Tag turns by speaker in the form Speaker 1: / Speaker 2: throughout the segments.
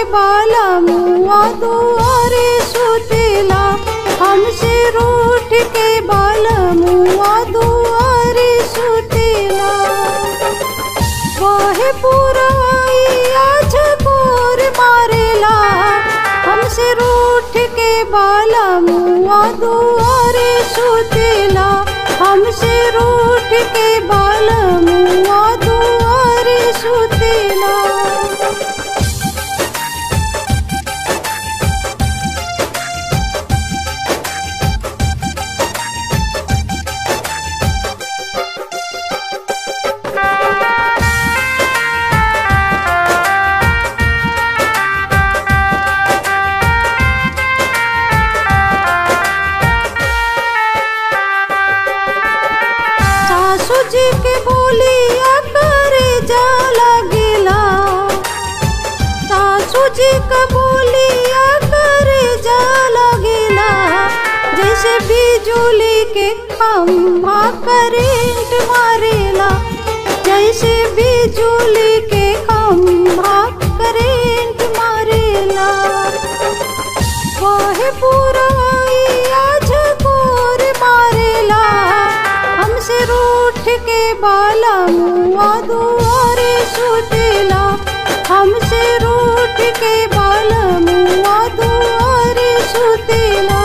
Speaker 1: बाला मुआ दुआरे सुतेला हमसे रूठ के बाला मुआ दुआरे सुतेला वाहे पुराई आज कोर मारेला हमसे रूठ के बाला मुआ दुआरे सुतेला हमसे रूठ के बाला मुआ दुआरे सुतेला सासू जी के बोलिया करे जा लगेला सासू जी के बोलिया करे जा लगेला जैसे बिजुली के खम्भा करेंट मारेला जैसे बिजुली के खम्भा करेंट मारेला वाहे पुराई आज कोर मारेला हमसे रूठ के बाला मुआ दुआरे सुतेला हमसे रूठ के बाला मुआ दुआरे सुतेला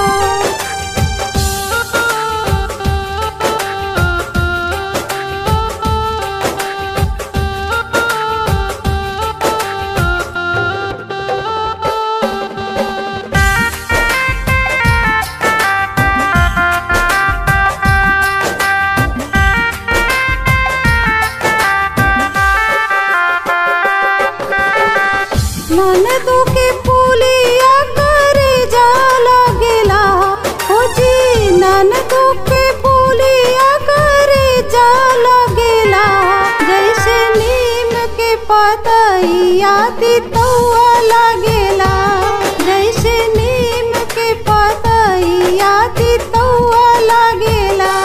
Speaker 1: ननदो के पुलिया करे जा लगेला हो जी ननदो के पुलिया करे जा लगेला जैसे नीम के पतैया तितौआ लगेला जैसे नीम के पतैया तितौआ लगेला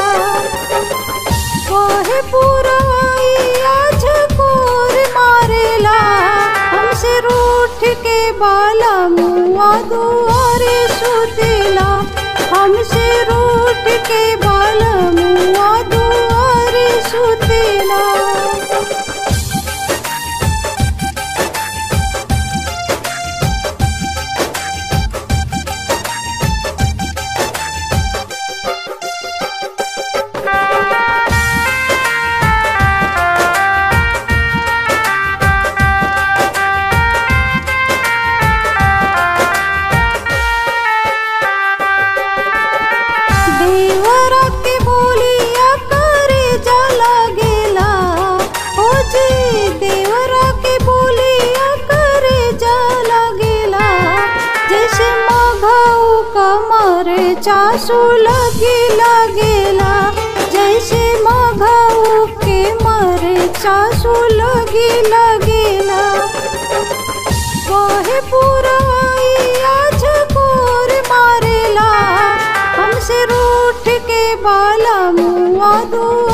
Speaker 1: वाहे पुराई आज कोर मारेला हमसे रूठ के बाला मुआ दुआरे सुतेला हमसे रूठ के बाला मुआ दुआरे सुतेला देवरा के बोलिया करे जा लगेला ओ जी देवरा के बोलिया करे जा लगेला जैसे मघऊ कमर चासू लगी लगेला जैसे मघऊ के मर चासू लगी लगेला वाहे पुराई आज कोर मारेला हमसे रूठ के बाला मुआ दू